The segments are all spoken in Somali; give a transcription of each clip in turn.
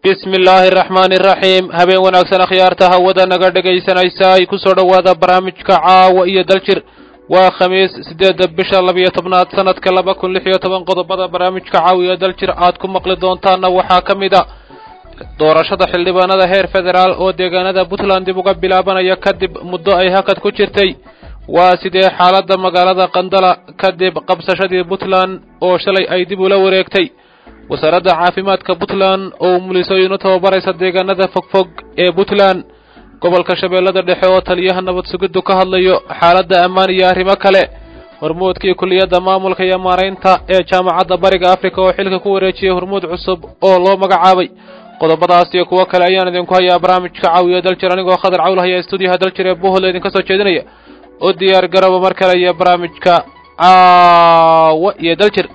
bismi illaahi araxmaani iraxiim habeen wanaagsan akhyaarta hawada naga dhegaysanaysa ay ku soo dhowaada barnaamijka caawa iyo daljir waa khamiis siddeedda bisha labiyo tobnaad sanadka laba kun lix iyo toban qodobada barnaamijka caawa iyo daljir aad ku maqli doontaana waxaa ka mid a doorashada xildhibaanada heer federaal oo deegaanada puntland dib uga bilaabanaya kadib muddo ay hakad ku jirtay waa sidee xaaladda magaalada qandala kadib qabsashadii puntland oo shalay ay dib ula wareegtay wasaaradda caafimaadka puntland oo mulisooyin u tababaraysa deegaanada fogfog ee puntland gobolka shabeellada dhexe oo taliyaha nabad sugiddu ka hadlayo xaaladda ammaan iyo arrimo kale hormuudkii kulliyadda maamulka iyo maaraynta ee jaamacadda bariga afrika oo xilka ku wareejiyey hormuud cusub oo loo magacaabay qodobadaas iyo kuwo kale ayaan idinku hayaa barnaamijka caawiya daljir anigoo khadar cawl haya stuudiyaha daljir ee buhol idinka soo jeedinaya u diyaar garaba mar kale iyo barnaamijka caawa iyo daljir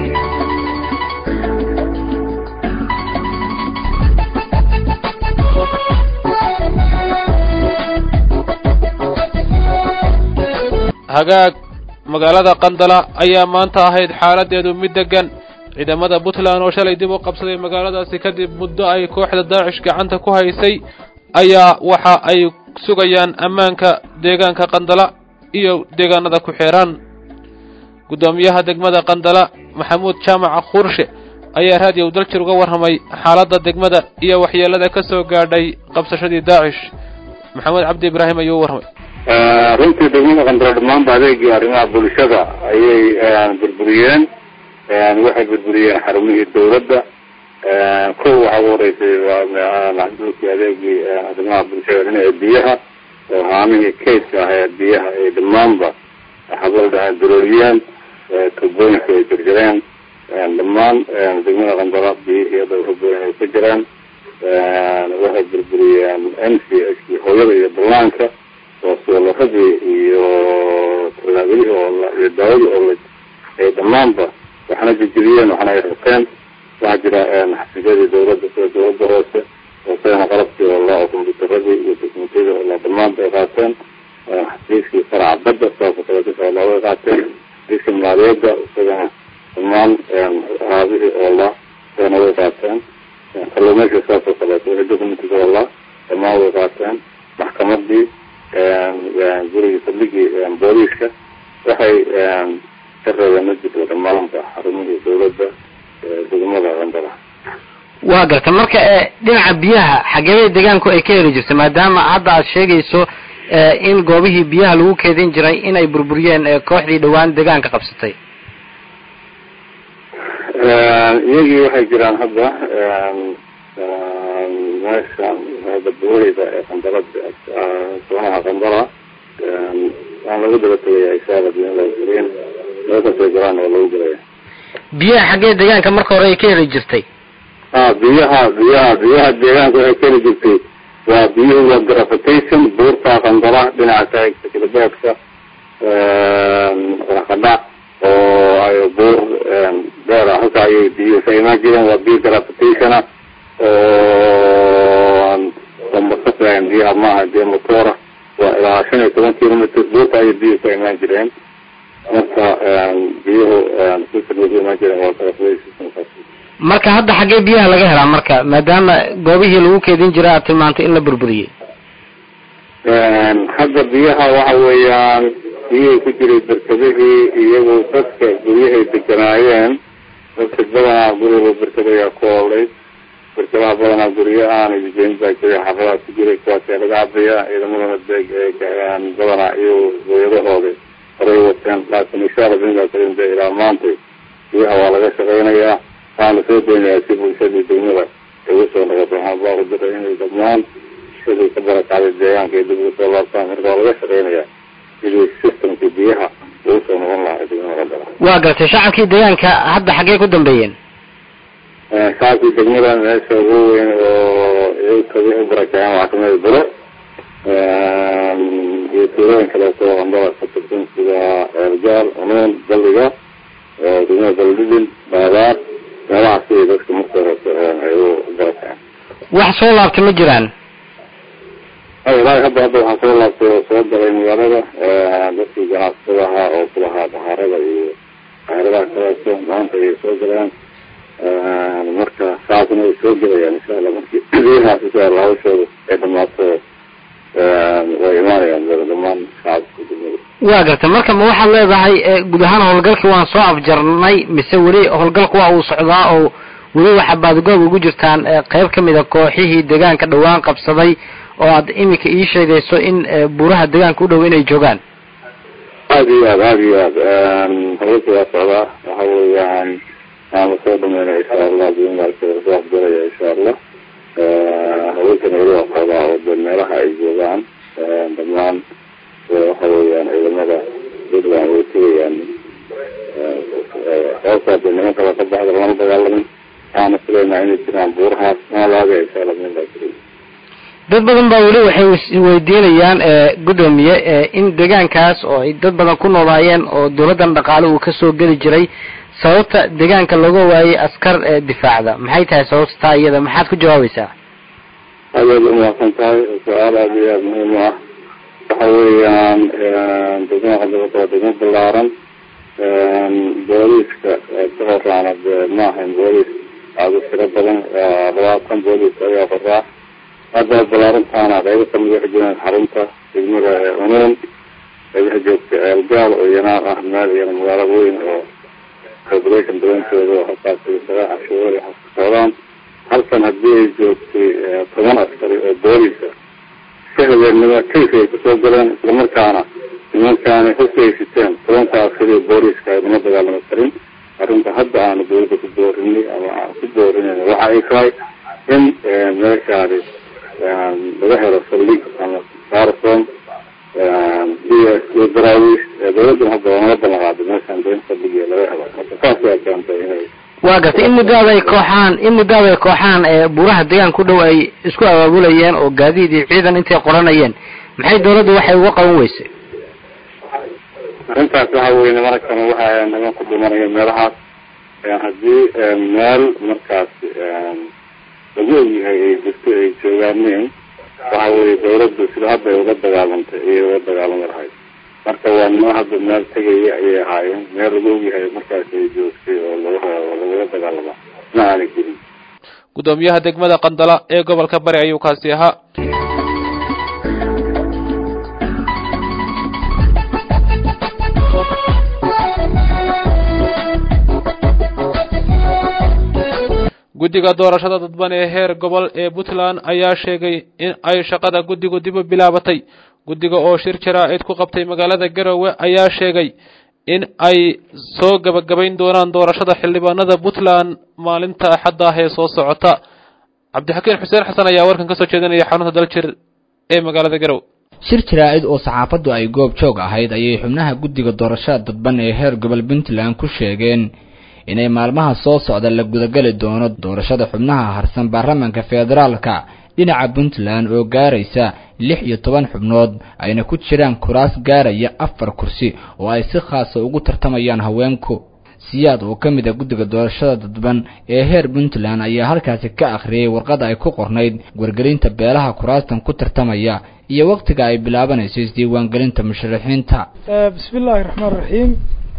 hagaag magaalada qandala ayaa maanta ahayd xaaladeedu mid degan ciidamada puntland oo shalay dib u qabsaday magaaladaasi kadib muddo ay kooxda daacish gacanta ku haysay ayaa waxa ay sugayaan ammaanka deegaanka qandala iyo deegaanada ku xeeran guddoomiyaha degmada qandala maxamuud jaamac khuurshe ayaa raadiyow daljir uga warramay xaaladda degmada iyo waxyeelada ka soo gaadhay qabsashadii daacish maxamed cabdi ibraahim ayuu u warramay runtii degmada qandala dhammaanba adeegii arrimaha bulshada ayay burburiyeen waxay burburiyeen xarumihii dawladda kow waxaa ugu horeysay maxduulkii adeegii arrimaha bulshada dhinaca biyaha oo haamihii kaydka ah ee biyaha ay dhammaanba xabaldhaha durooliyeen tubooyinka ay jirjireen dhammaan degmada qandala biyihii dhowraboyn ay ka jireen waxay burburiyeen m c h hooyada iyo ballaanka oo suularadii iyo tallaabadihii oo iyo daawadii oo ay dhammaanba waxna jejiriyeen waxna ay rabteen waxaa jira xafiisyadii dawladda sida dawladda hoose oo sidana qalabkii oo la kombyuutaradii iyo dokumentiyadii oo la dhammaanba ay qaateen xafiiskii faraca badda saasoo kaleeto oo looga qaateen xafiiskii maaliyadda isagana dhammaan raabihii oo la isagana way qaateen kalluumayska saasoo kaleeto wixii documentika oo la dhammaan way qaateen maxkamadii gurigii saldhigii booliiska waxay ka reebeen ma jirto dhammaanba xarumihii dawladda degmada qandala waa garta marka dhinaca biyaha xageebay deegaanku ay ka heli jirta maadaama hadda aad sheegayso in goobihii biyaha lagu keedin jiray inay burburiyeen kooxdii dhawaan deegaanka qabsatay iyagii waxay jiraan hadda meesha badbaadeyda ee qandala soonaha qandala waan lagu daba tegaya isaabad in laga kasoo galaan oo lagu gelaya biyaha xaggee deegaanka marka hore ay ka heli jirtay a biyaha biyaha biyaha deegaanka waxay ka heli jirtay waa biyuhu waa gravitation buurta qandala dhinaca kilbeedka qadhac oo ay buur dheer halka ayay biyuhu ka imaan jireen waa biyo gravitationa oo ambasafrayan biyaha maaha biyo motora waa ilaa shan iyo toban kilometr buurta ayay biyuhu ka imaan jireen marka biyuhu ka imaan jireen waa gravitation marka hadda xaggee biyaha laga helaa marka maadaama goobihii lagu keedin jiray aad tilmaantay in la burburiyey hadda biyaha waxa weeyaan biyihii ku jiray berkadihii iyagu dadka guryahay deganaayeen dadka badanaa guriga berkadayaa ku olay berkadaha badanaa guryo aan idijeyn baa jiray xafadaha ku jiray kuwaasa laga cabaya ciidamadana deg badanaa iyo hooyadahooda horay wateen laakiin insha alla binkaasde ilaa maantay biyaha waa laga shaqeynayaa waxaana soo daynayaa si bulshadii degmada ay ugu soo noqoto waxaan baaqu diray inay dhammaan sidii ka barakacday deegaanka ay dib ugu soo laabtaan marka waa laga shaqeynayaa sidii systemkii biyaha ugu soo noqon lahaa degmada qandala waa gartay shacabkii deegaanka hadda xaggee ku dambeeyeen shacabkii degmada meesha ugu weyn oo iyaga u barakaceen waxaa kamida buro iyo tuulooyin kaleeto qandala ka tirsan sida eerjaal cunuun balliga degmada baldhidin baadaar meelahaas siday dadka marka horese ay u barakaceen wax soo laabtay ma jiraan ilaahi hadda hadda waxaa soo laabtay oo soo galay magaalada dadkii ganacsatada ahaa oo kulahaa dahaarada iyo dahaaradaha kaleeto maanta ayay soo galeen marka saasna way soo gelayaan insha allah markii biyahaas insha allah hawshooda ay dhamaato way imaanayaan dhamaan shacabka degmada waa garta marka ma waxaad leedahay guud ahaan howlgalkii waan soo afjarnay mise weli howlgalku waa uu socdaa oo weli waxaa baadgoob ugu jirtaan qeyb ka mid a kooxihii deegaanka dhawaan qabsaday oo aad iminka ii sheegayso in buuraha deegaanka u dhow inay joogaan aada iyo aad aada iyo aad hawlka waa socdaa waxa weeyaan aan lasoo dhameynaya insha allah bimaarka lasoo afjaraya insha allah hawlkan weli waa socdaa oo de meelaha ay joogaan dhamaan waxa weeyaan ciidamada puntland way tegayaan sababtaa de nimanka la ka baxda lama dagaalamin waxaana filaynaa inay jiraan buurahaas maalaga insha allah minbaa dad badan baa weli waxay weydiinayaan gudoomiye in deegaankaas oo ay dad badan ku noolaayeen oo dawladdan dhaqaale uu kasoo geli jiray sababta deegaanka looga waayay askar difaacda maxay tahay sababta taa iyada maxaad ku jawaabaysaa aadaad umahadsan tahay su-aal aada iyo aada muhiim u ah waxa weeyaan degmada qandabada waa degmo balaaran booliiska ka horaana de ma ahayn booliis aada u tiro badan labaatan booliis ayaa qoraa hadda balaarantaana qaybo kamid waxay jiraan xarunta degmada unuun qaybaha joogta eelgaal oo iyana ah meel iyana magaalo weyn oo corporation daweyntooda oo halkaas sagaa cashuura ka socdaan halkan haddii ay joogtay toban askari oo booliisa si habeennimo kaysi ay kusoo galeen islamarkaana nimankaani xusi ay siteen tobanka askari oo booliiska aynama dagaalami karin arrinta hadda aanu dawladda ku boorinay ama aan ku boorinayna waxa ay tahay in meeshaani laga helo saldhig ama sarson iyo iyo daraawiish dawladdan hadda waa nala ballan qaaday meeshaan de in saldhigiya laga helo marka saas ayaa keentay inay waa gartay in muddaada ay kooxaan in muddaada ay kooxaan buuraha deegaanka u dhow ay isku abaabulayeen oo gaadiid iyo ciidan intay qoranayeen maxay dawladdu waxay uga qaban weysay arrintaas waxa weye nimankan waxa niman ku dhimanaya meelahaas haddii meel markaas lagu ogyahay ay jirto ay joogaaneen waxa weye dawladdu sida hadda ay uga dagaalantay ayay uga dagaalami lahayd marka waa nimo hadda meel tegaya ayay ahaayeen meel lagu ogyahay markaas ay joogtay oo laga oo lagula dagaalama ma aanay jirin gudoomiyaha degmada qandala ee gobolka bari ayuu kaasi ahaa guddiga doorashada dadban ee heer gobol ee puntland ayaa sheegay in ay shaqada guddigu dib u bilaabatay guddiga oo shir jaraa-id ku qabtay magaalada garowe ayaa sheegay in ay soo gabagabayn doonaan doorashada xildhibaanada puntland maalinta axadda ah ee soo socota cabdixakiin xuseen xasan ayaa warkan ka soo jeedinaya xarunta daljir ee magaalada garowe shir jaraa-id oo saxaafaddu ay goob joog ahayd ayay xubnaha guddiga doorashada dadban ee heer gobol puntland ku sheegeen inay maalmaha soo socda la gudageli doono doorashada xubnaha harsan baarlamaanka federaalka dhinaca puntland oo gaaraysa lix iyo toban xubnood ayna ku jiraan kuraas gaaraya afar kursi oo ay si khaasa ugu tartamayaan haweenku siyaad oo ka mid a guddiga doorashada dadban ee heer puntland ayaa halkaasi ka akhriyey warqad ay ku qornayd wargelinta beelaha kuraastan ku tartamaya iyo wakhtiga ay bilaabanayso isdiiwaangelinta musharaxiinta bismi illaahi raxmaan raxiim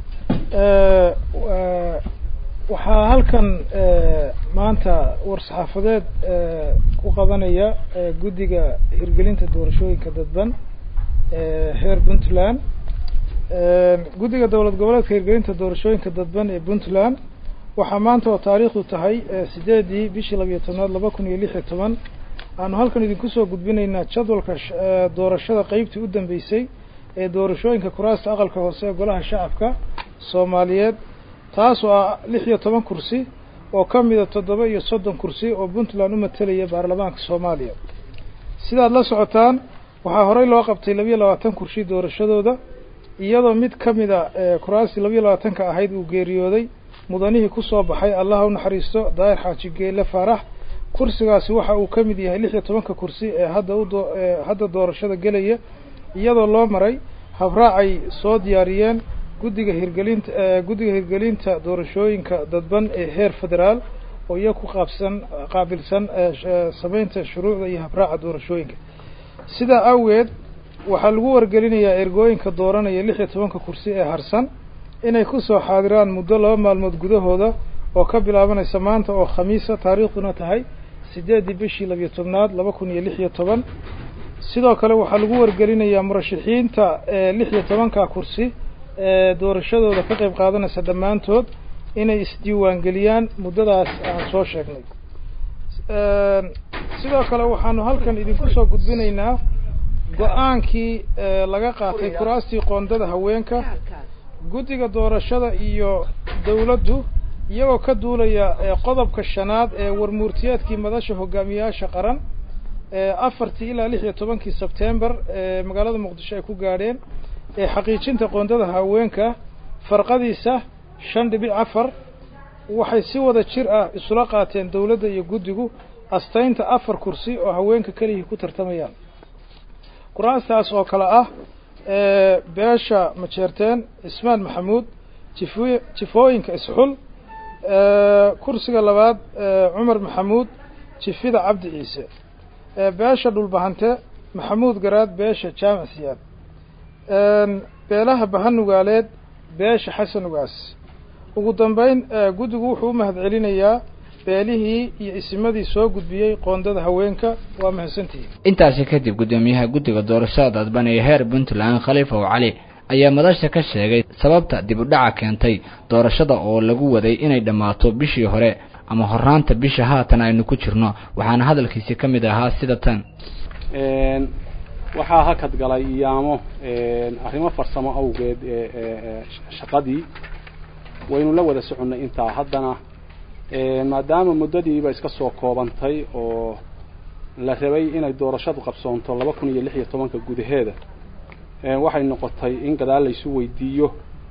waxaa halkan maanta war-saxaafadeed ku qabanaya guddiga hirgelinta doorashooyinka dadban heer puntland guddiga dowlad goboleedka hirgelinta doorashooyinka dadban ee puntland waxaa maanta oo taariikhdu tahay sideedii bishii labiyo tobnaad laba kun iyo lix iyo toban aanu halkan idinku soo gudbinaynaa jadwalka doorashada qeybtii u dambeysay ee doorashooyinka kuraasta aqalka hoose ee golaha shacabka soomaaliyeed taas oo ah lix iyo toban kursi oo ka mida toddoba iyo soddon kursi oo puntland u matelaya baarlamaanka soomaaliya sidaad la socotaan waxaa horey loo qabtay labiyo labaatan kursi doorashadooda iyadoo mid ka mida kuraastii labiyo labaatanka ahayd uu geeriyooday mudanihii kusoo baxay allah u naxariisto daahir xaaji geele faarax kursigaasi waxa uu ka mid yahay lix iyo tobanka kursi ee hadda udo hadda doorashada gelaya iyadoo loo maray habraacay soo diyaariyeen guddiga hirgelinta guddiga hirgelinta doorashooyinka dadban ee heer federaal oo iya ku qaabsan qaabilsan sameynta shuruucda iyo habraaca doorashooyinka sidaa awgeed waxaa lagu wargelinayaa ergooyinka dooranaya lix iyo tobanka kursi ee harsan inay kusoo xaadiraan muddo laba maalmood gudahooda oo ka bilaabanaysa maanta oo khamiisa taariikhduna tahay sideeddii bishii labiyo tobnaad laba kun iyo lix iyo toban sidoo kale waxaa lagu wargelinayaa murashaxiinta lix iyo tobanka kursi ee doorashadooda ka qayb qaadanaysa dhammaantood inay isdiiwaangeliyaan muddadaas aan soo sheegnay sidoo kale waxaanu halkan idinku soo gudbinaynaa go-aankii laga qaatay kuraastii qoondada haweenka guddiga doorashada iyo dawladdu iyagoo ka duulaya qodobka shanaad ee warmuurtiyeedkii madasha hogaamiyaasha qaran afartii ilaa lix iyo tobankii sebtember ee magaalada muqdisho ay ku gaadheen ee xaqiijinta qoondada haweenka farqadiisa shan dhibic afar waxay si wada jir ah isula qaateen dawladda iyo guddigu astaynta afar kursi oo haweenka kelihii ku tartamayaan kuraastaas oo kale ah beesha majeerteen cismaan maxamuud jifo jifooyinka isxul kursiga labaad cumar maxamuud jifida cabdi ciise beesha dhulbahante maxamuud garaad beesha jaamac siyaad beelaha bahanugaaleed beesha xasan ugaas ugu dambeyn guddigu wuxuu u mahad celinayaa beelihii iyo isimadii soo gudbiyey qoondada haweenka waa mahadsantihiin intaasi kadib guddoomiyaha guddiga doorashada dadban ee heer puntland khaliifow cali ayaa madasha ka sheegay sababta dib u dhaca keentay doorashada oo lagu waday inay dhammaato bishii hore ama horaanta bisha haatan aynu ku jirno waxaana hadalkiisi ka mid ahaa sida tan waxaa hakad galay iyaamo arrimo farsamo awgeed shaqadii waynu la wada soconnay intaa haddana maadaama muddadiiba iska soo koobantay oo la rabay inay doorashadu qabsoonto laba kun iyo lix iyo tobanka gudaheeda waxay noqotay in gadaal laysu weydiiyo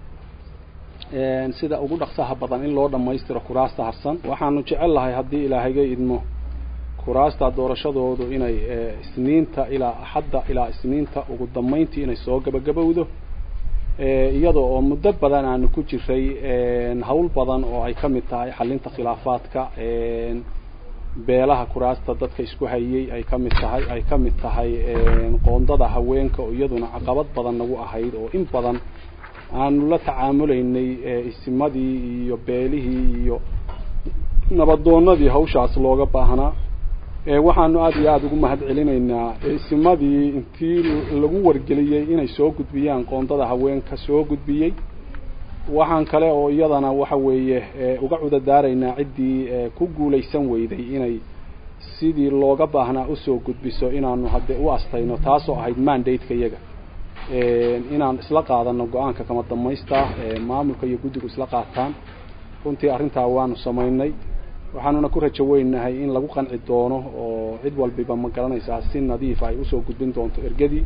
sida ugu dhaqsaha badan in loo dhammaystiro kuraasta harsan waxaanu jecel lahay haddii ilaahayga idmo kuraasta doorashadoodu inay isniinta ilaa axadda ilaa isniinta ugu dambayntii inay soo gabagabowdo iyadoo oo muddo badan aanu ku jiray hawl badan oo ay ka mid tahay xalinta khilaafaadka beelaha kuraasta dadka isku hayey ay ka mid tahay ay ka mid tahay qoondada haweenka oo iyaduna caqabad badan nagu ahayd oo in badan aanu la tacaamulaynay isimadii iyo beelihii iyo nabadoonadii hawshaas looga baahnaa waxaanu aada iyo aada ugu mahad celinaynaa isimadii intii lagu wargeliyey inay soo gudbiyaan qoondada haweenka soo gudbiyey waxaan kale oo iyadana waxa weeye uga cudadaaraynaa ciddii ku guulaysan weyday inay sidii looga baahnaa usoo gudbiso inaanu hadde u astayno taasoo ahayd mandate-ka iyaga inaan isla qaadano go-aanka kama damaysta maamulka iyo guddigu isla qaataan runtii arrintaa waanu samaynay waxaanuna ku rajo weynahay in lagu qanci doono oo cid walbiba ma garanaysaa si nadiifa ay usoo gudbin doonto ergadii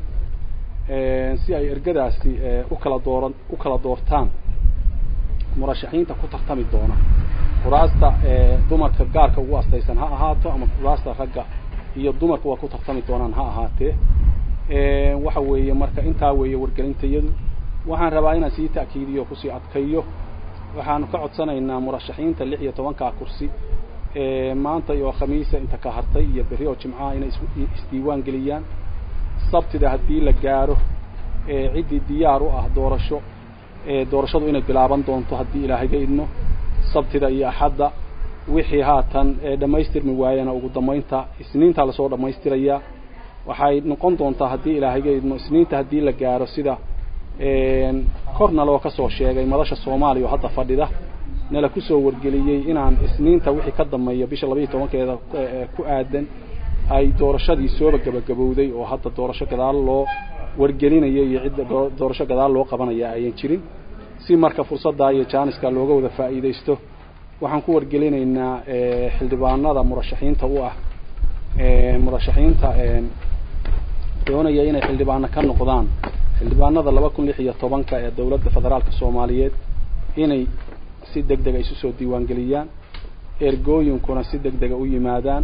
si ay ergadaasi u kala dooran u kala doortaan murashaxiinta ku tartami doona kuraasta dumarka gaarka ugu astaysan ha ahaato ama kuraasta ragga iyo dumarka waa ku tartami doonaan ha ahaatee waxa weeye marka intaa weeye wargelintayadu waxaan rabaa inaan sii ta'kiidiyo kusii adkayo waxaanu ka codsanaynaa murashaxiinta lix iyo tobankaa kursi maanta iyo khamiisa inta ka hartay iyo berri oo jimcaha inay isdiiwaan geliyaan sabtida haddii la gaaro ciddii diyaar u ah doorasho doorashadu inay bilaaban doonto haddii ilaahayga idmo sabtida iyo axadda wixii haatan dhammaystirmi waayana ugu dambaynta isniintaa lasoo dhammaystirayaa waxay noqon doontaa haddii ilaahayga idmo isniinta haddii la gaaro sida korna loo kasoo sheegay madasha soomaaliya oo hadda fadhida nala kusoo wargeliyey inaan isniinta wixii ka dambeeya bisha labaiyo tobankeeda ku aadan ay doorashadii sooba gabagabowday oo hadda doorasho gadaal loo wargelinaya iyo cidda doorasho gadaal loo qabanaya ayan jirin si marka fursaddaa iyo jaaniska looga wada faa'iidaysto waxaan ku wargelinaynaa xildhibaanada murashaxiinta u ah murashaxiinta doonaya inay xildhibaano ka noqdaan xildhibaanada laba kun lix iyo tobanka ee dowladda federaalka soomaaliyeed inay si deg dega isu soo diiwaangeliyaan ergooyinkuna si deg dega u yimaadaan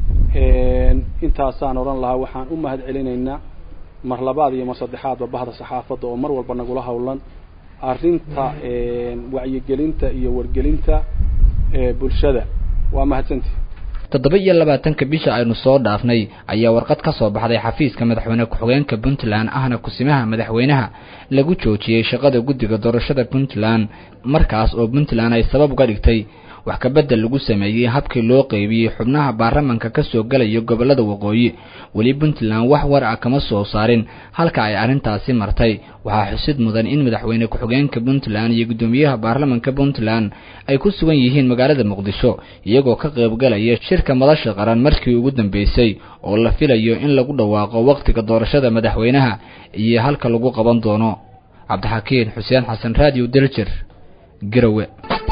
intaasaan odhan lahaa waxaan u mahad celinaynaa mar labaad iyo mar saddexaadba bahda saxaafadda oo mar walba nagula howlan arrinta wacyigelinta iyo wargelinta bulshada waa mahadsantii toddoba iyo labaatanka bisha aynu soo dhaafnay ayaa warqad ka soo baxday xafiiska madaxweyne ku-xigeenka puntland ahna kusimaha madaxweynaha lagu joojiyey shaqada guddiga doorashada puntland markaas oo puntland ay sabab uga dhigtay wax kabedel lagu sameeyey habkii loo qeybiyey xubnaha baarlamanka kasoo gelaya gobolada waqooyi weli puntland wax war ah kama soo saarin halka ay arrintaasi martay waxaa xusid mudan in madaxweyne ku-xigeenka puntland iyo guddoomiyaha baarlamanka puntland ay ku sugan yihiin magaalada muqdisho iyagoo ka qaybgalaya shirka madasha qaran markii ugu dambeysay oo la filayo in lagu dhawaaqo waqtiga doorashada madaxweynaha iyo halka lagu qaban doono cabdixakiin xuseen xasan radio deljer garowe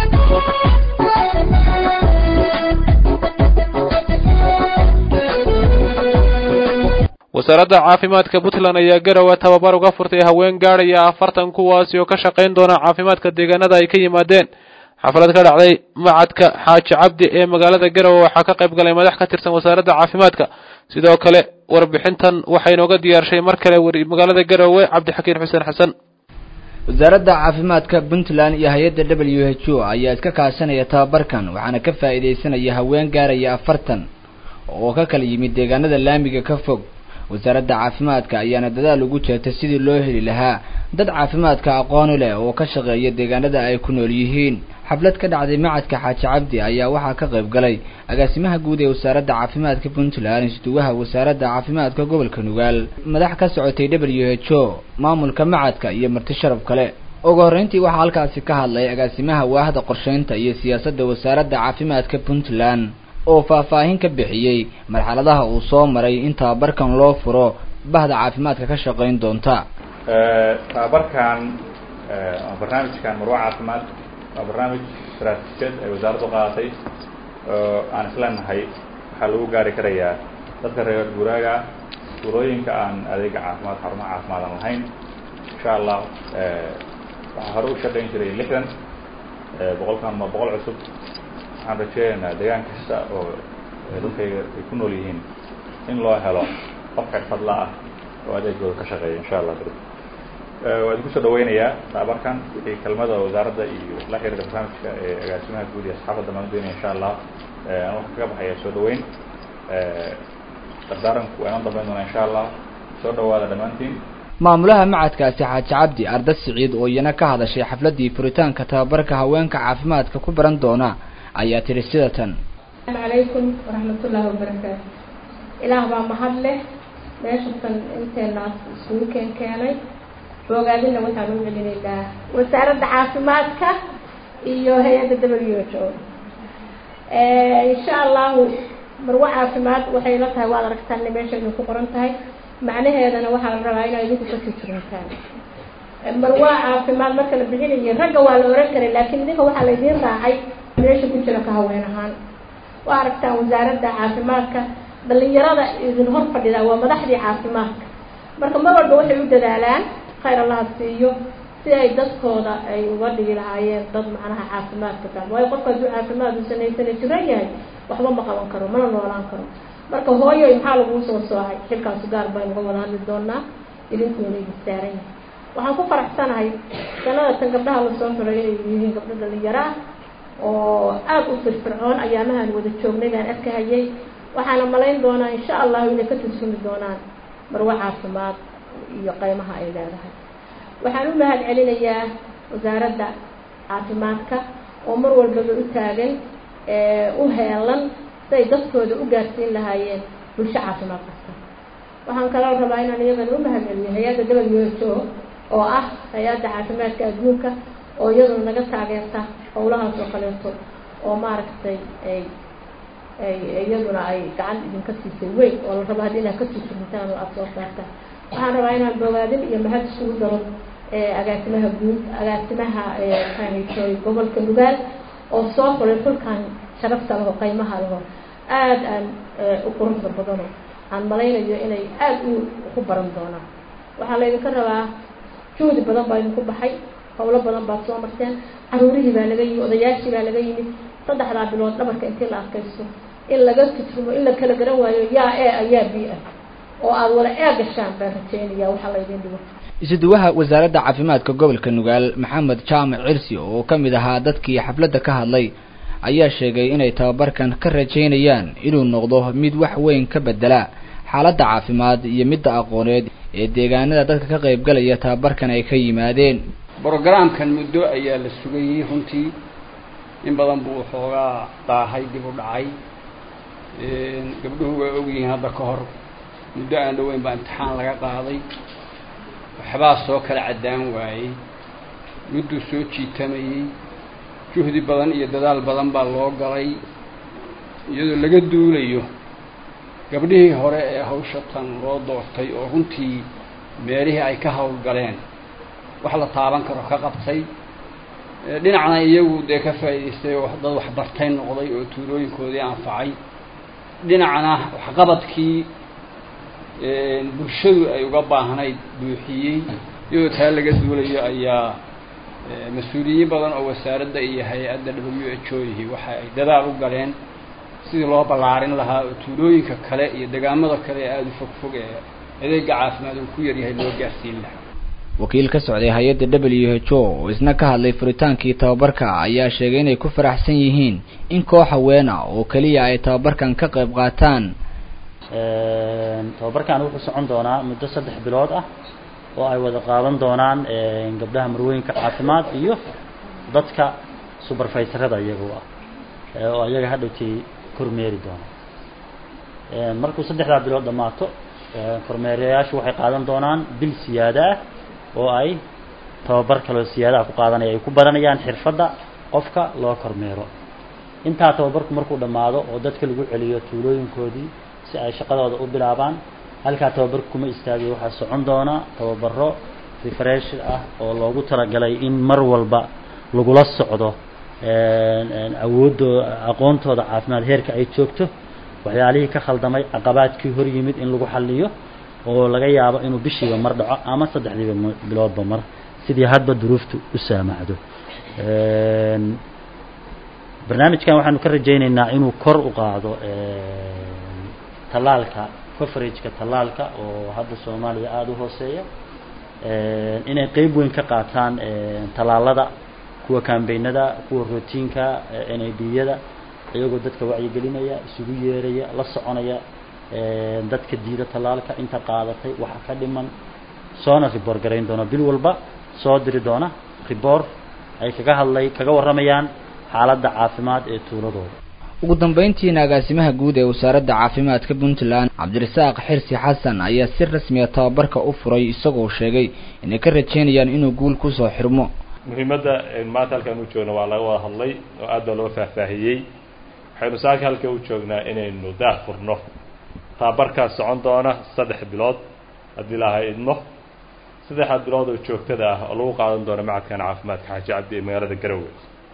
wasaaradda caafimaadka puntland ayaa garowe tababar uga furtay haween gaadhaya afartan kuwaasi oo ka shaqayn doona caafimaadka deegaanada ay ka yimaadeen xaflad ka dhacday macadka xaaji cabdi ee magaalada garowe waxaa ka qayb galay madax ka tirsan wasaaradda caafimaadka sidoo kale warbixintan waxay inooga diyaarshay mar kale magaalada garowe cabdixakiin xuseen xasan wasaaradda caafimaadka puntland iyo hay-adda w h o ayaa iska kaashanaya tababarkan waxaana ka faa'iidaysanaya haween gaaraya afartan oo ka kala yimid deegaanada laamiga ka fog wasaaradda caafimaadka ayaana dadaal ugu jeertay sidii loo heli lahaa dad caafimaadka aqooni leh oo ka shaqeeya deegaanada ay ku nool yihiin xaflad ka dhacday macadka xaaji cabdi ayaa waxaa ka qayb galay agaasimaha guud ee wasaaradda caafimaadka puntland isduwaha wasaaradda caafimaadka gobolka nugaal madax ka socotay w h o maamulka macadka iyo marti sharaf kale ugu horreyntii waxaa halkaasi ka hadlay agaasimaha waahda qorsheynta iyo siyaasadda wasaaradda caafimaadka puntland oo faahfaahin ka bixiyey marxaladaha uu soo maray in tababarkan loo furo bahda caafimaadka ka shaqayn doonta tababarkan barnaamijkan marwa caafimaad waa barnaamij istaraatiijiyad ay wasaaraddu qaadatay oo aan isleenahay waxaa lagu gaari karayaa dadka reer guuraaga suurooyinka aan adeega caafimaad xarumaha caafimaad aan lahayn insha allah waxaa hore u shaqayn jiray lixdan boqolkan ma boqol cusub waxaan rajeynaynaa deegaan kasta oo dadkayga ay ku nool yihiin in loo helo qof xirfadla ah oo adeegooda ka shaqeeya insha allah beri waa idinku soo dhaweynayaa tababarkan wixii kelmada wasaaradda iyo la xiriira barnaamijka ee agaasimaha guud iyo asxaafadda maan doonaya insha allah aan waxaan kaga baxaya soo dhaweyn dardaaranku waa inoo dambeyn doonaa insha allah soo dhawaada dhammaantiin maamulaha macadkaasi xaaji cabdi arda siciid oo iyana ka hadashay xafladdii furitaanka tababarka haweenka caafimaadka ku baran doona ayaa tiri sida tan asalaamu calaykum waraxmatullaahi wabarakaatu ilaah baa mahad leh meeshatan inteenaas isugu keen keenay boogaadina waxaan u celinaynaa wasaaradda caafimaadka iyo hay-adda w h o insha allahu marwo caafimaad waxay la tahay waad aragtaan meesha idin ku qoran tahay macnaheedana waxaa la rabaa inaa idinku kasii jirintaan marwa caafimaad marka la bixinayo ragga waa la oran karay laakiin idinka waxaa la idiin raacay meesha ku jira ka haween ahaan waa aragtaan wasaaradda caafimaadka dhalinyarada idin hor fadhida waa madaxdii caafimaadka marka mar walba waxay u dadaalaan khayr allaha siiyo si ay dadkooda ay uga dhigi lahaayeen dad macnaha caafimaadka fahma waayo qofka hadduu caafimaad uu sanaysana jiran yahay waxba ma qaban karo mana noolaan karo marka hooyoy maxaa laguu soo soocay xilkaasu gaar baynu uga wada hadli doonaa idinkuuna idin saaran yahay waxaan ku faraxsanahay sanada tan gabdhaha lasoo xulay inay yihiin gabdho dhalinyaro ah oo aada u firfircoon ayaamahaan wada joognay baan arkahayay waxaana malayn doonaa insha allahu inay ka tursumi doonaan marwo caafimaad iyo qeymaha ay leedahay waxaan u mahad celinayaa wasaaradda caafimaadka oo mar walbaba u taagan u heelan siay dadkooda u gaarsiin lahaayeen bulsho caafimaad kasta waxaan kaloo rabaa inaan iyagana u mahad celiyo hay-adda w h o oo ah hay-adda caafimaadka adduunka oo iyaduna naga taageerta howlahaas oo kaleeto oo maaragtay ay ay iyaduna ay gacan idinka siisay weyn oo la rabo haddi inaad ka tusurintaan oo aada soo saartaan waxaan rabaa inaan bogaadin iyo mahad isugu daro agaasimaha guud agaasimaha maxaahaytoy gobolka nugaal oo soo xulay xulkan sharafta laho qaymaha laho aada aan u quruxda badano aan malaynayo inay aada u ku baran doonaan waxaa laydinka rabaa juhdi badan baa idinku baxay howlo badan baad soo marteen caruurihii baa laga yimid odayaashii baa laga yimid saddexdaa bilood dhabarka intii la adkaysto in laga tutrumo in la kala garan waayo yaa e ayaa bi ah oo aada wada ee gashaan baan rajeynaya waxaa laydin dhigo isuduwaha wasaaradda caafimaadka gobolka nugaal maxamed jaamac cirsi oo ka mid ahaa dadkii xafladda ka hadlay ayaa sheegay inay tababarkan ka rajaynayaan inuu noqdo mid wax weyn ka bedela xaaladda caafimaad iyo midda aqooneed ee deegaanada dadka ka qaybgalaya tababarkan ay ka yimaadeen brogramkan muddo ayaa la sugayey runtii in badan buu xoogaa daahay dib u dhacay gabdhuhu waa ogyihiin hadda ka hor muddo aan dhoweyn baa imtixaan laga qaaday waxbaa soo kala caddaan waayey mudduu soo jiitamayey juhdi badan iyo dadaal badan baa loo galay iyadoo laga duulayo gabdhihii hore ee hawsha tan loo doortay oo runtii meelihii ay ka howlgaleen wax la taaban karo ka qabtay dhinacna iyagu dee ka faa'idaystay oo dad waxbartay noqday oo tuulooyinkoodii anfacay dhinacna waxqabadkii bulshadu ay uga baahnayd buuxiyey iyadoo taa laga duulayo ayaa mas-uuliyiin badan oo wasaaradda iyo hay-adda w h o ihi waxa ay dadaal u galeen sidii loo ballaarin lahaa oo tuulooyinka kale iyo degaamada kale ee aada u fog fog ee adeega caafimaad uu ku yaryahay loo gaarsiin lahaa wakiil ka socday hay-adda w h o oo isna ka hadlay furitaankii tababarka ayaa sheegay inay ku faraxsan yihiin in koox haweena oo keliya ay tababarkan ka qayb qaataan tababarkan wuxuu socon doonaa muddo saddex bilood ah oo ay wada qaadan doonaan gabdhaha marwooyinka caafimaad iyo dadka suberfayserada iyagu ah oo iyaga hadhowtii kormeeri doona markuu saddexdaa bilood dhammaato kormeerayaashu waxay qaadan doonaan bil siyaada ah oo ay tababar kaloo siyaadaha ku qaadanaya ay ku baranayaan xirfadda qofka loo kormeero intaa tababarku markuu dhammaado oo dadka lagu celiyo tuulooyinkoodii si ay shaqadooda u bilaabaan halkaa tababarku kuma istaagay waxaa socon doona tababaro refresh ah oo loogu talagalay in mar walba lagula socdo awoodoo aqoontooda caafimaad heerka ay joogto waxyaalihii ka khaldamay caqabaadkii hor yimid in lagu xaliyo oo laga yaabo inuu bishiiba mar dhaco ama saddexdiiba biloodba mar sidii hadba duruuftu u saamaxdo barnaamijkan waxaanu ka rajaynaynaa inuu kor u qaado tallaalka coverageka tallaalka oo hadda soomaaliya aada u hooseeya inay qeyb weyn ka qaataan tallaalada kuwa kambeynada kuwa routiinka n a d yada iyagoo dadka wacyigelinaya isugu yeeraya la soconaya dadka diida tallaalka inta qaadatay waxa ka dhiman soona riboor garayn doona bil walba soo diri doona riboor ay kaga hadlay kaga warramayaan xaaladda caafimaad ee tuuladooda ugu dambeyntiina agaasimaha guud ee wasaaradda caafimaadka puntland cabdirasaaq xirsi xasan ayaa si rasmiya tababarka u furay isagoo sheegay inay ka rajeynayaan inuu guul kusoo xirmo muhiimadda maanta halkaan u joogna waa laga wada hadlay oo aad baa loo faahfaahiyey waxaynu saaka halka u joognaa inaynu daah furno tababarkaas socon doona saddex bilood haddii ilaahay idmo saddexdaad bilood oo joogtada ah oo lagu qaadan doono macadkan caafimaadka xaaji cabdi ee magaalada garowe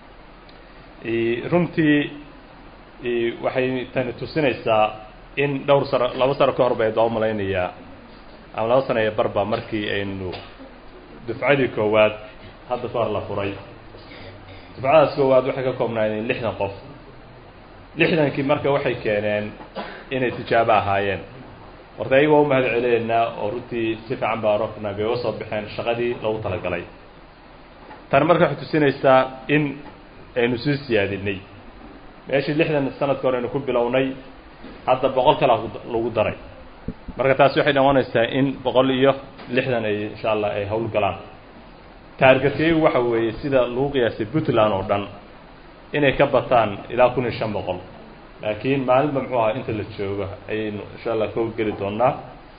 runtii waxay tani tusinaysaa in dhowr sano laba sano ka hor bayd baa umalaynayaa ama laba sano iyo barba markii aynu dufcadii koowaad hadda ka hor la furay dufcadaas koowaad waxay ka koobnaayeen lixdan qof lixdankii marka waxay keeneen inay tijaabo ahaayeen horta ayaga waa u mahad celineynaa oo runtii si fiican baa rofna bay uga soo baxeen shaqadii loogu talagalay tani marka waxay tusinaysaa in aynu sii siyaadinay meeshii lixdan sanadka hore aynu ku bilownay hadda boqol kala lagu daray marka taasi waxay noqonaysaa in boqol iyo lixdan ay insha allah ay hawl galaan taargetkaygu waxa weeye sida lagu qiyaasay puntland oo dhan inay ka bataan ilaa kun iyo shan boqol laakiin maalinba muxuu ahaa inta la joogo ayaynu insha allah ka geli doonaa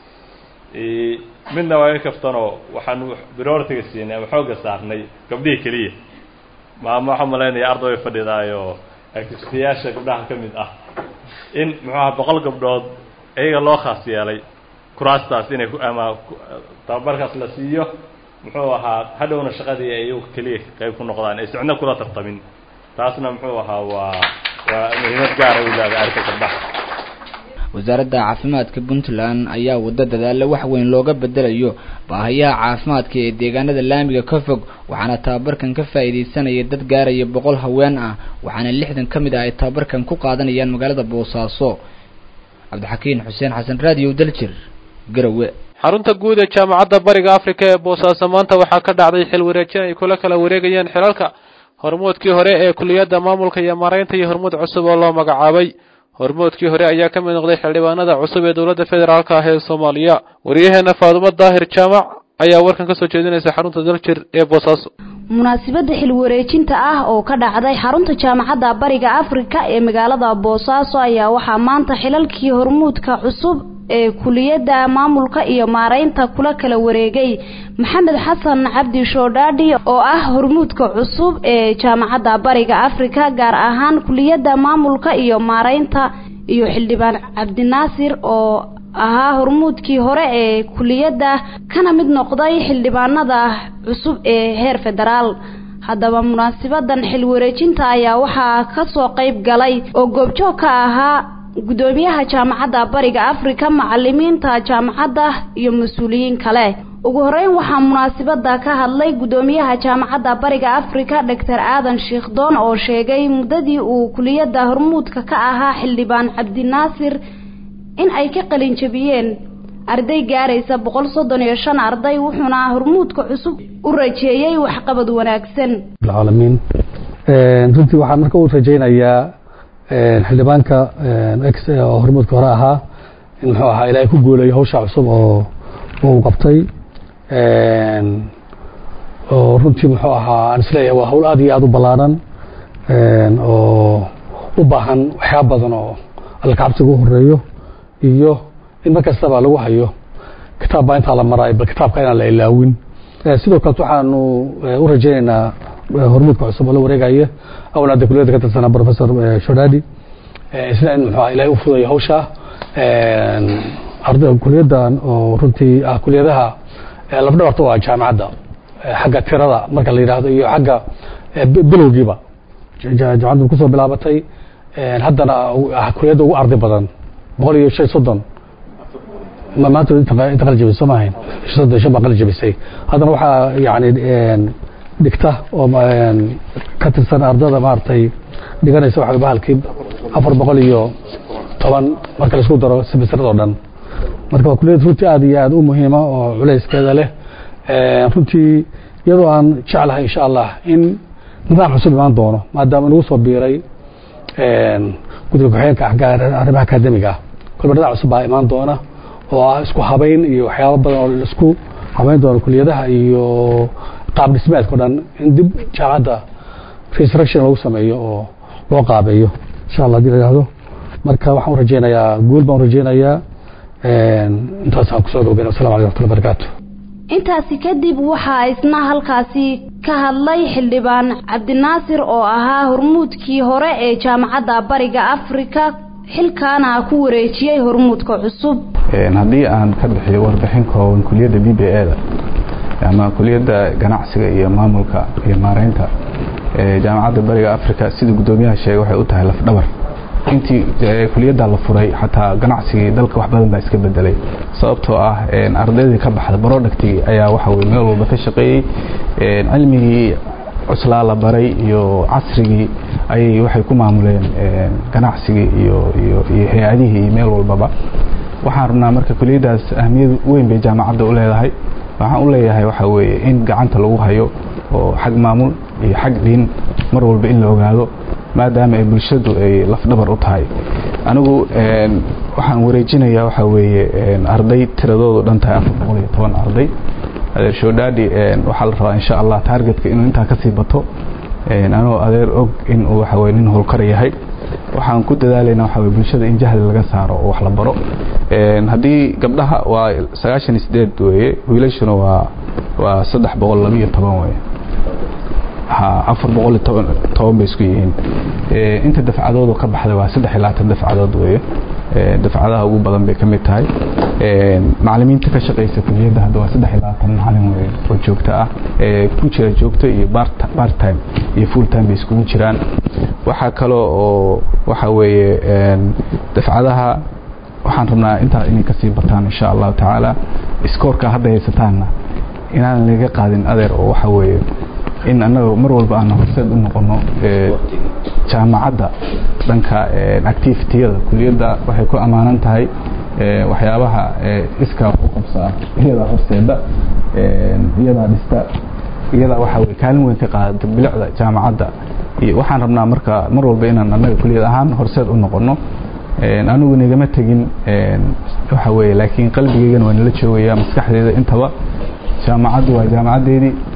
midna waa i kaftanoo waxaanu prioritiga siinay ama xoogga saarnay gabdhihii keliya maama waxaa malaynaya arday way fadhidaayoo activitiyaasha gabdhaha ka mid ah in muxuu aha boqol gabdhood iyaga loo khaas yeelay kuraastaas inay ama tababarkaas la siiyo muxuu ahaa hadhowna shaqadii ay iyagu keliya qayb ku noqdaan ay sicno kula tartamin taasna muxuu ahaa waa waa muhiimad gaara u leedahay arka gabdhaha wasaaradda caafimaadka puntland ayaa waddo dadaalo wax weyn looga bedelayo baahayaha caafimaadka ee deegaanada laamiga ka fog waxaana tababarkan ka faa'iidaysanaya dad gaaraya boqol haween ah waxaana lixdan ka mid ah ay tababarkan ku qaadanayaan magaalada boosaaso cabdixakiin xuseen xasan raadiyo daljir garowe xarunta guud ee jaamacadda bariga afrika ee boosaaso maanta waxaa ka dhacday xil wareejin ay kula kala wareegayeen xilalka hormoodkii hore ee kuliyadda maamulka iyo maaraynta iyo hormuud cusub oo loo magacaabay hormoodkii hore ayaa ka mid noqday xildhibaanada cusub ee dowladda federaalka ah ee soomaaliya wariyaheena faadumo daahir jaamac ayaa warkan ka soo jeedinaysa xarunta daljir ee boosaaso munaasabadda xilwareejinta ah oo ka dhacday xarunta jaamacadda bariga afrika ee magaalada boosaaso ayaa waxaa maanta xilalkii hormuudka cusub ee kuliyadda maamulka iyo maareynta kula kala wareegay maxamed xasan cabdi shoodhaadhi oo ah hormuudka cusub ee jaamacadda bariga afrika gaar ahaan kuliyadda maamulka iyo maareynta iyo xildhibaan cabdinaasir oo ahaa hormuudkii hore ee kuliyadda kana mid noqday xildhibaanada cusub ee heer federaal haddaba munaasabadan xilwareejinta ayaa waxaa kasoo qayb galay oo goobjoog ka ahaa gudoomiyaha jaamacadda bariga afrika macalimiinta jaamacadda iyo mas-uuliyiin kale ugu horeyn waxaa munaasabada ka hadlay gudoomiyaha jaamacadda bariga afrika doctor aadan shiikhdoon oo sheegay muddadii uu kuliyadda hormuudka ka ahaa xildhibaan cabdinaasir in ay ka qalin jabiyeen arday gaaraysa boqol soddon iyo shan arday wuxuuna hormuudka cusub u rajeeyey waxqabad wanaagsan alamiin runtii waxaan marka u rajaynayaa xildhibaanka x oo hormuudka hore ahaa in muxuu ahaa ilaahay ku guulayo hawsha cusub oo uu qabtay oo runtii muxuu ahaa aan isleeyahay waa hawl aad iyo aada u ballaaran oo u baahan waxyaaba badan oo alkacabsiga u horeeyo iyo in mar kastaba lagu hayo kitaab baa intaa la maraayo bal kitaabka inaan la ilaawin sidoo kaleet waxaanu u rajaynaynaa hormuudka cusub oo la wareegaya awna hadda kuliyadda ka tirsanaa professor shodadi isna in muxuu ilahay u fudayo hawsha arday kuliyaddan oo runtii ah kuliyadaha lafdhabarta waa jaamacadda xagga tirada marka la yidhaahdo iyo xagga bilowgiiba jaamacaddu kusoo bilaabatay haddana kuliyadda ugu arday badan boqol iyo shan soddon maanta inta qali jabisay soo maahayn soddon shan baa qali jabisay haddana waxaa yani dhigta oo ka tirsan ardada maaragtay dhiganaysa waxa bahalkii afar boqol iyo toban marka laisku daro semestradoo dhan marka waa kuliyad runtii aad iyo aad u muhiima oo culayskeeda leh runtii iyadoo aan jeclahay insha allah in nidaam cusub imaan doono maadaama nagu soo biiray guddiga ku-xigeenka arrimaha akademiga ah kolba nidaam cusub baa imaan doona oo ah isku habayn iyo waxyaabo badan oo laisku habayn doono kuliyadaha iyo qaab dhismeedka o dhan in dib jaamacadda resurrection lagu sameeyo oo loo qaabeeyo insha allah hadii la yihahdo marka waxaan u rajeynayaa guul baan u rajeynayaa intaasaan kusoo gabagayna wasalam aleykum wxatullah barakaatu intaasi kadib waxaa isna halkaasi ka hadlay xildhibaan cabdinaasir oo ahaa hormuudkii hore ee jaamacadda bariga afrika xilkaana ku wareejiyey hormuudka cusub haddii aan ka bixiyo warbixin kooban kuliyadda b b e da ama kuliyadda ganacsiga iyo maamulka iyo maareynta jaamacadda bariga africa sidii guddoomiyaha sheegay waxay u tahay lafdhabar intii kuliyadda la furay xataa ganacsigii dalka wax badan baa iska bedelay sababtoo ah ardaydii ka baxda productigii ayaa waxa weye meel walba ka shaqeeyey cilmigii cuslaa la baray iyo casrigii ayay waxay ku maamuleen ganacsigii iyo iyo iyo hay-adihii iyo meel walbaba waxaan rabnaa marka kuliyaddaas ahmiyad weyn bay jaamacadda u leedahay waxaan u leeyahay waxa weeye in gacanta lagu hayo oo xag maamul iyo xag dhiin mar walba in la ogaado maadaama ay bulshadu ay lafdhabar u tahay anigu waxaan wareejinayaa waxa weeye arday tiradoodu dhan tahay afar boqol iyo toban arday adeer shoodhaadhi waxaa la rabaa insha allah taargetka inuu intaa kasii bato anoo adeer og in uu waxa weye nin howlkar yahay waxaan ku dadaalaynaa waxa weye bulshada in jahli laga saaro oo wax la baro haddii gabdhaha waa sagaashan iyo sideed weeye wiilashuna waa waa saddex boqol laba iyo toban weye afar boqol iyo toban toban bay isku yihiin inta dafcadood ka baxday waa saddex iyo labaatan dafcadood weeye dafcadaha ugu badan bay ka mid tahay macalimiinta ka shaqaysa kuliyadda hadda waa saddex iyo labaatan macalin weye oo joogto ah ku jira joogto iyo part time iyo full time bay iskugu jiraan waxaa kaloo oo waxa weeye dafcadaha waxaan rabnaa intaa inay kasii bataan insha allahu tacaala iskoorka hadda haysataanna inaan laga qaadin adeer oo waxa weeye in annaga mar walba aan horseed u noqono jaamacadda dhanka activitiyada kuliyadda waxay ku ammaanan tahay waxyaabaha iskaa u qabsaa iyadaa horseeda iyadaa dhista iyadaa waxa weye kaalin weyn ka qaadata bilicda jaamacadda iyo waxaan rabnaa marka mar walba inaan annaga kuliyad ahaan horseed u noqono anigu nigama tegin waxa weye laakiin qalbigeygana waa nala joogaya maskaxdeeda intaba jaamacaddu waa jaamacaddeedii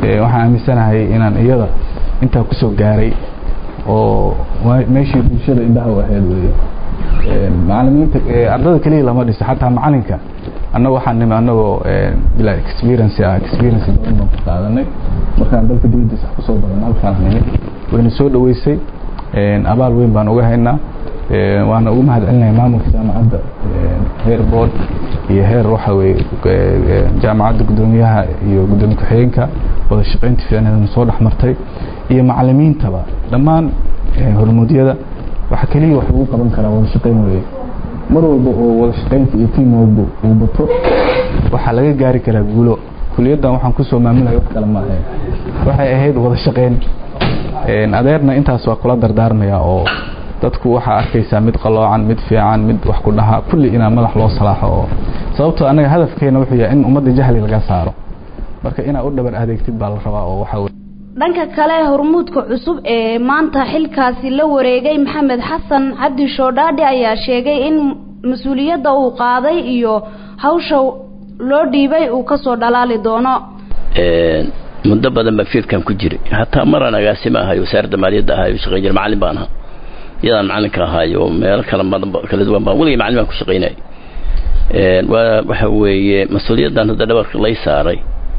waxaan aaminsanahay inaan iyada intaa kusoo gaaray oo meeshii bulshada indhaha u ahayd weye macalimiinta ardada keliya lama dhiso xataa macalinka annaga waxaan nimi annagoo bilaa experience ah experience badan baan ku qaadanay markaan dalka dibadiisa kusoo badan halkaan nimi wayna soo dhaweysay abaal weyn baan uga haynaa waana ugu mahad celinahay maamulka jaamacadda heer board iyo heer waxa weye jaamacadda guddoomiyaha iyo guddoomiye ku-xigeenka wada shaqaynta fiicneedna soo dhex martay iyo macalimiintaba dhammaan hormuudyada waxa keliya wax lagu qaban karaa wada shaqayn weye mar walba oo wada shaqaynta iyo tiimwalba uu bato waxaa laga gaari karaa guulo kuliyaddan waxaan kusoo maamulaya wax kale maaha waxay ahayd wada shaqayn adeerna intaas waa kula dardaarmaya oo dadku waxaa arkaysaa mid qaloocan mid fiican mid wax ku dhaha kulli inaa madax loo salaaxo oo sababtoo annaga hadafkeena wuxuu yahay in ummadda jahli laga saaro marka inaa u dhabar adeegtid baa la rabaa oo waxa dhanka kale hormuudka cusub ee maanta xilkaasi la wareegay maxamed xasan cabdi shoodhaadhi ayaa sheegay in mas-uuliyadda uu qaaday iyo hawsha loo dhiibay uu kasoo dhalaali doono muddo badan baan fiidkan ku jiray hataa maraan agaasima ahay wasaaradda maaliyadda ahay shaqayn jira macallin baan ahaa iyadaan macallinka ahaayo meelo kala badan kala duwan baan weligay macallin baan ku shaqaynayay waa waxa weeye mas-uuliyaddan hadda dhabarka lay saaray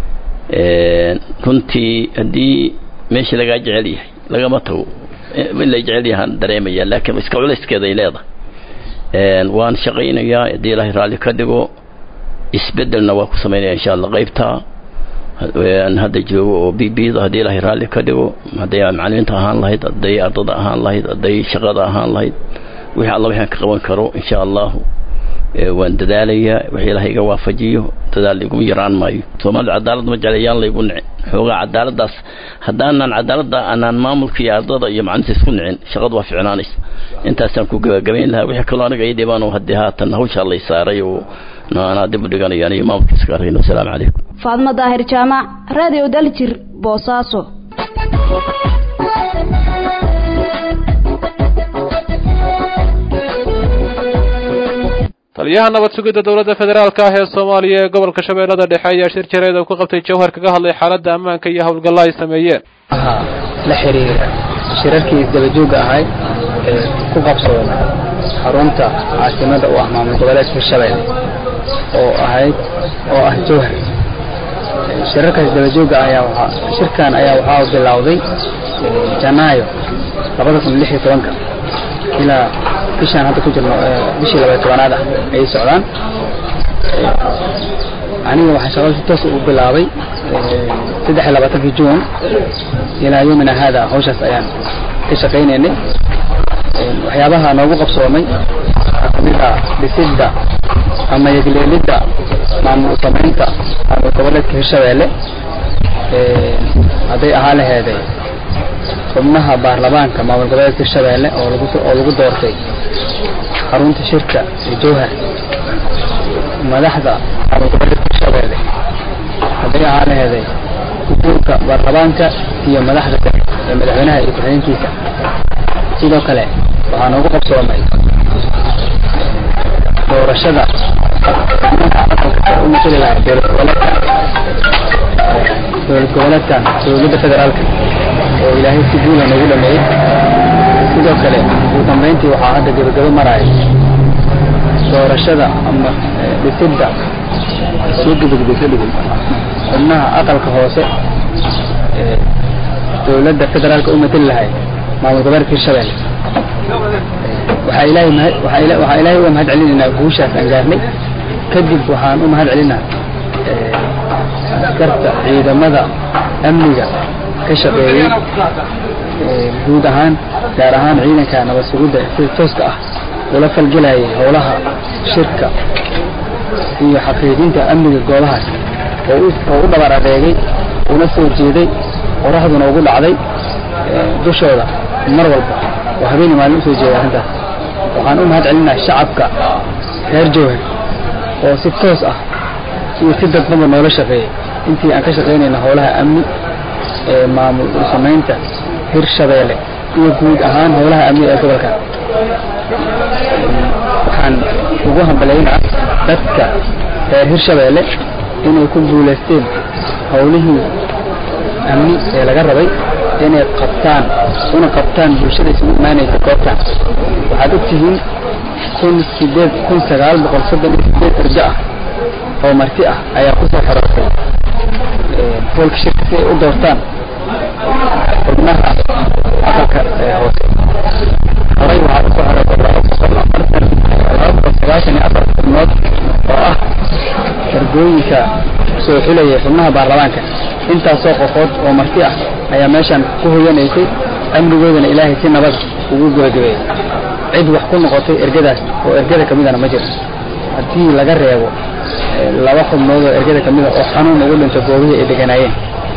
runtii haddii meeshii lagaa jecel yahay lagama tago in lay jecel yahaan dareemaya laakiin iska culayskeeda ay leedahay waan shaqaynayaa haddii ilaahay raalli ka dhigo isbedelna waa ku samaynaya insha allah qaybtaa aan hadda joogo oo b b da haddii ilaahay raalli ka dhigo hadday macalimiinta ahaan lahayd hadday ardada ahaan lahayd hadday shaqada ahaan lahayd wixii alla waxaan ka qaban karo insha allahu waan dadaalayaa wixii ilaahay iga waafajiyo dadaal iguma yaraan maayo soomaalida cadaalad ma jeclayaan laygu nicin xoogaa cadaaladdaas haddaanan cadaaladda aanaan maamulka iyo ardada iyo macalinta isku nicin shaqadu waa ficnaanaysa intaasaan ku gabagabayn lahaa wixii kaloo aniga ii dhibaan oo haddii haatan hawshaa lay saaray oo anaa dib u dhiganayaan iyo maamulka iska arayno asalaamu calaykum faadmo daahir jaamac radio daljir boosaaso taliyaha nabad sugidda dowladda federaalka ah ee soomaaliya ee gobolka shabeellada dhexe ayaa shir jareed oo ku qabtay jawhar kaga hadlay xaaladda ammaanka iyo howlgalla ay sameeyeen la xiriira shirarkii isdabajooga ahay ee ku qabsoomay xarunta caasimada u ah maamul goboleedka hirshabelle oo ahayd oo ah jawhar shirarkaas isdabajooga ayaa waxaa shirkan ayaa waxaa bilowday janaayo labada kun lix iyo tobanka ilaa bishaan hadda ku jirno bishii labaya tobanaad ah ayay socdaan aniga waxaan shaqada si toos u bilaabay saddex iyo labaatankii juun ilaa yomina haada hawshaas ayaan ka shaqaynaynay waxyaabaha noogu qabsoomay waxaa kamid ah dhisidda ama yegleelidda maamul samaynta maamul goboleedka hirshabeelle hadday ahaa laheeday xubnaha baarlamaanka maamul goboleedka hirshabeelle oo lagu oo lagu doortay xarunta shirka ee jowhar madaxda maamul goboleedka hirshabeelle hadday ahaa laheeday guddoonka baarlamaanka iyo madaxda kale ee madaxweynaha iyo ku-xigeenkiisa sidoo kale waxaa noogu qabsoomay doorashada u matali lahaa dowlad goboleedkan dowlad goboleedkan dowladda federaalka oo ilaahay si guula noogu dhameeyey sidoo kale ugu dambeyntii waxaa hadda gebagabo maraya doorashada ama dhisidda soo gebagabeysa xubnaha aqalka hoose ee dowladda federaalka u matali lahay maamul goboleedka hirshabelle waxaa ilaahay mahad waxaa ila waxaa ilaahay uga mahad celinaynaa guushaas aan gaarnay kadib waxaan u mahad celinaa askarta ciidamada amniga ka shaqeeyey guud ahaan gaar ahaan ciidanka nabad sugidda sida tooska ah ula falgelayay howlaha shirka iyo xaqiijinta amniga goobahaas oo u oo u dhabar adeegay una soo jeeday qoraxduna ugu dhacday dushooda mar walba oo habeenii maalin usoo jeeda arrintaas waxaan u mahad celinaa shacabka reer jowhar oo si toos ah iyo si dadbanba noola shaqeeyay intii aan ka shaqaynayna howlaha amni ee maamul samaynta hirshabeelle iyo guud ahaan howlaha amni ee gobolka waxaan ugu hambaleynaa dadka reer hirshabeelle inay ku guulaysteen howlihii amni ee laga rabay inay qabtaan una qabtaan bulshada isugu imaanaysa goobtan waxaad ogtihiin kun sideed kun sagaal boqol soddon iyo sideed arjo ah oo marti ah ayaa kusoo xoroortay hoolka shirka si ay u doortaan xubnaha aqalka ee hoose horay waxaa usoo xoroortay laba boqol afartan laba boqol sagaashan iyo afar xubnood oo ah ergooyinka soo xulayay xubnaha baarlamaanka intaasoo qofood oo marti ah ayaa meeshan ku hoyanaysay amnigoodana ilaahay si nabad ugu gabagabeeyey cid wax ku noqotay ergadaas oo ergada kamidana ma jiro haddii laga reebo laba xubnood oo ergada kamida oo xanuun ugu dhinto goobihii ay deganaayeen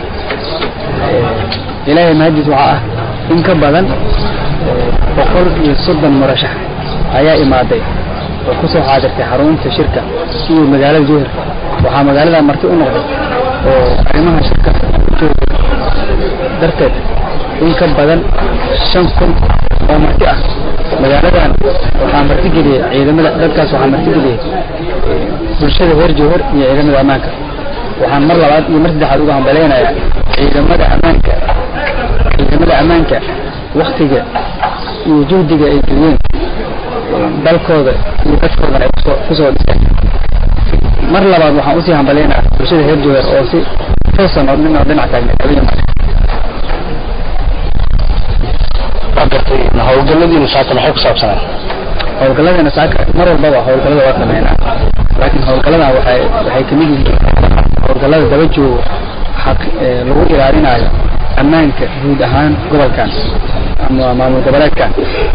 ilaahay mahadiis waxaa ah in ka badan boqol iyo soddon murashax ayaa imaaday oo kusoo xaadirtay xarunta shirka iyo magaalada jowhar waxaa magaalada marti u noqday oo arrimaha shirka darteed in ka badan shan kun oo marti ah magaaladan waxaa martigeliyey ciidamada dadkaas waxaa martigeliyey bulshada reer jowhar iyo ciidamada ammaanka waxaan mar labaad iyo mar saddexaad uga hambaleynayaa ciidamada ammaanka ciidamada ammaanka waktiga iyo juhdiga ay geliyeen dalkooda iyo dadkoodana ay kusoo kusoo dhiseen mar labaad waxaan usii hambaleynayaa bulshada reer jowhar oo si toosan oo nin oo dhinac taagneed habeen mare howlgaladiinu saaka maxay ku saabsanaan howlgaladana saaka mar walbaba howlgalada waa sameynaa laakiin howlgaladan waxay waxay kamid yihiin howlgalada daba joogo xaq lagu ilaalinayo ammaanka guud ahaan gobolkan ama maamul goboleedkan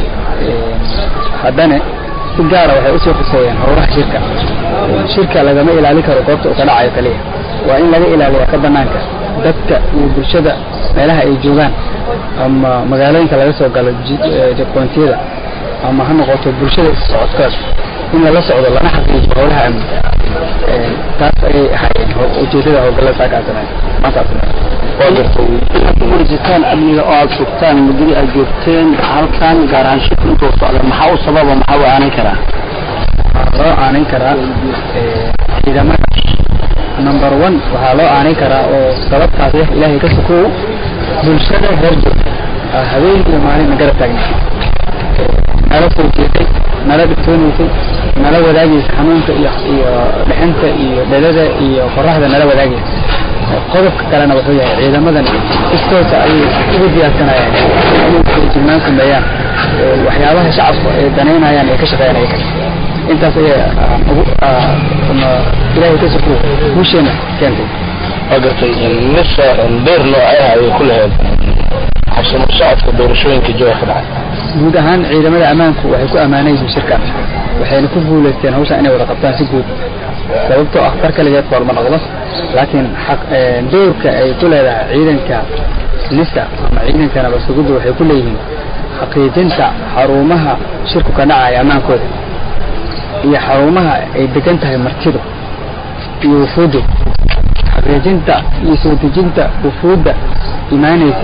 haddana si gaara waxay usoo xuseeyeen howlaha shirka shirka lagama ilaalin karo goobta uu ka dhacayo kaliya waa in laga ilaaliya ka banaanka dadka iyo bulshada meelaha ay joogaan ama magaalooyinka laga soo galo jaqoontiyada ama ha noqoto bulshada socodkaas in lala socdo lana xaqiijiyo howlaha amni taas ayay ahaayeen ujeedada howlgallada saakaasana maantaasna waa gartay inaad ku guuraysataan amniga oo aada sugtaan muddadii aad joogteen halkan gaar ahaan shirka intuu socda maxaa u sababa maxaa u aanan karaa waxaa loo aanin karaa ciidamada number one waxaa loo aanin karaa oo sababtaas ah ilaahay ka sukow bulshada reer joog habeen iyo maalin garab taagna nala soo jeeday nala dhibtoonaysay nala wadaagaysa xanuunka iyo iyo dhexinta iyo dhalada iyo qoraxda nala wadaagaysa qodobka kalena wuxuu yahay ciidamadan istoosa ayay ugu diyaarsanayaan inay feejignaan sameeyaan waxyaabaha shacabka ay danaynayaan ee ka shaqeynaya intaas ayaa ugu ilaahay ka suko guusheena keentay waa gartay mise beer noocee ah ayay ku lahayd habsamo socodka doorashooyinka jooga ka dhacay guud ahaan ciidamada ammaanku waxay ku ammaanayyihiin shirkan waxayna ku guulaysteen hawshan inay wada qabtaan si guud sababtoo ah far kaligeed foorma noqdo laakiin xaq doorka ay ku leedahay ciidanka nisa ama ciidanka nabadsugidda waxay ku leeyihiin xaqiijinta xarumaha shirku ka dhacaya ammaankooda iyo xarumaha ay degan tahay martidu iyo wufuuddu xaqiijinta iyo soo dejinta wufuudda imaanaysa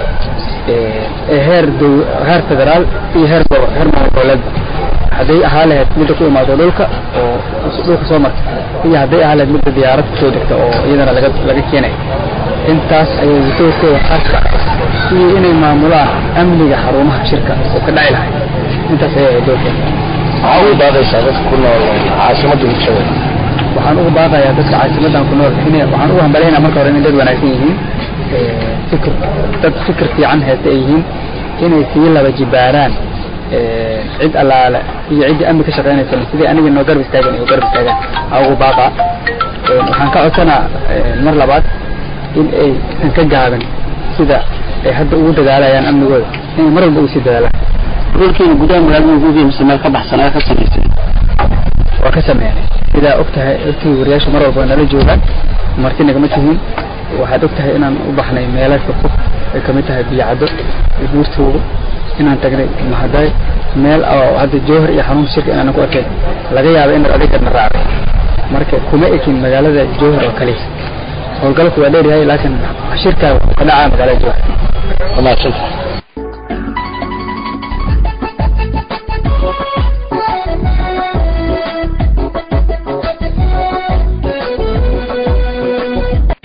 ee heer dow heer federaal iyo heer gobo heer maamul goboleedba hadday ahaa lahayd midda ku imaado dhulka oo dhulka soo marta iyo hadday ahaa lahayd midda diyaarad kusoo degta oo iyadana laga laga keenay intaas ayay doorkooda khaaska iyo inay maamulaan amniga xarumaha shirka oo ka dhaci lahay intaas ayay ahayd doorkeeda maxaa u baaqaysaa dadka ku nool caasimadda bulshada waxaan ugu baaqayaa dadka caasimadan ku nool in waxaan ugu hambalaynaa marka hore inay dad wanaagsan yihiin fikir dad fikir fiican haysta ay yihiin inay sii laba jibaaraan cid allaale iyo ciddii amni ka shaqeynaysa sidii aniga noo garab istaagan iyo garab istaagaan aa ugu baaqa waxaan ka codsanaa mar labaad in ay san ka gaabin sida ay hadda ugu dadaalayaan amnigooda inay mar walba usii dadaalaan dhulkiina gudaha magaalada gudihi mise meel ka baxsan ayaa ka samaysay waa ka sameynay sidaa ogtahay ogtihi wariyaasha mar walba nala joogaan marti nagama tihiin waxaad ogtahay inaan u baxnay meelo fogfog ay kamid tahay biyacaddo iyo buurtoogo inaan tagnay mahaday meel oo hadda jowhar iyo xanuunka shirka inaanan ku arkay laga yaaba inaad adigana raacday marka kuma ekin magaalada jowhar oo kaliya howlgalku waa dheeryahay laakiin shirka ka dhacaa magaalada jowhar wamaadsantahay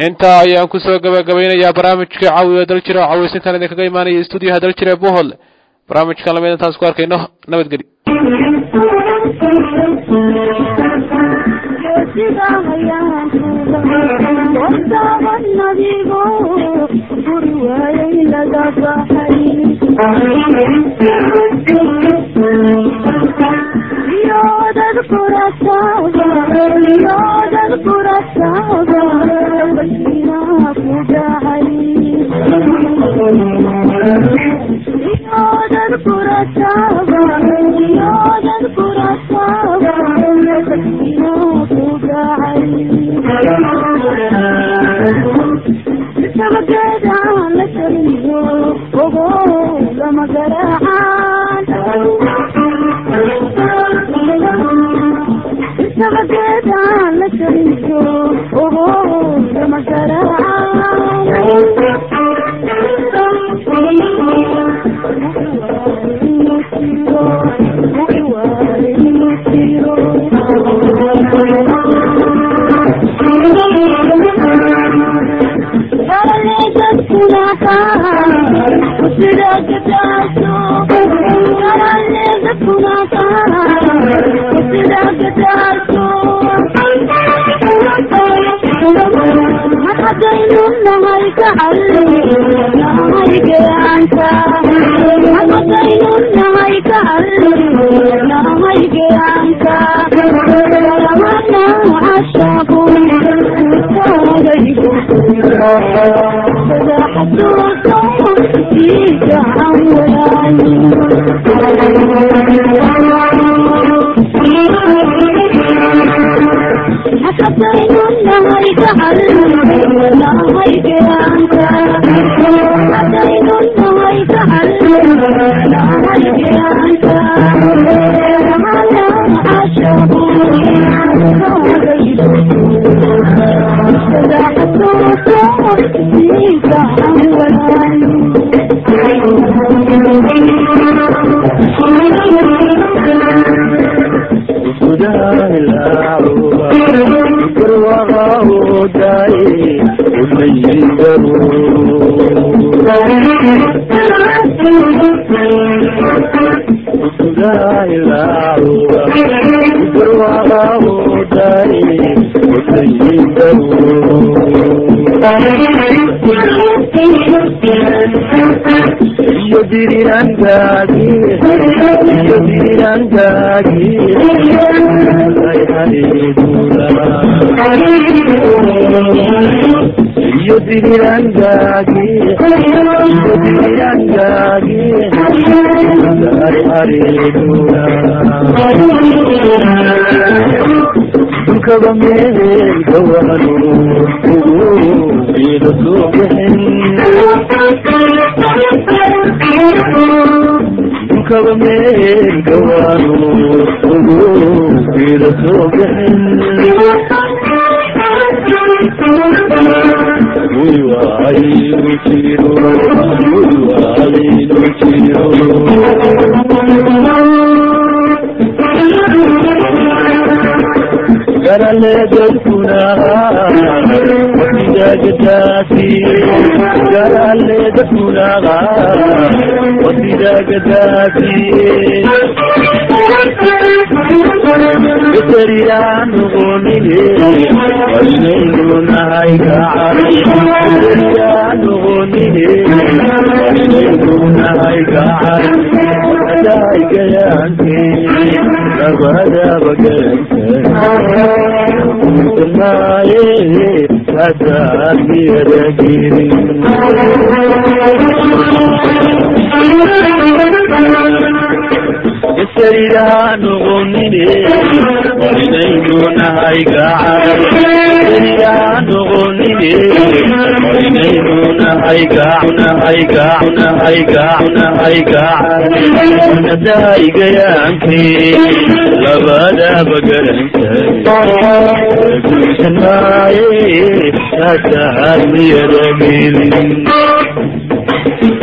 intaa ayaan kusoo gabagabaynayaa barnaamijka caawiya daljir oo cawaysintan idinkaga imaanaya stuudiyaha daljir ee bohol barnaamijkan lamid intaas ku arkayno nabadgeli labadaba garantagusan maaye hataad miyada gelin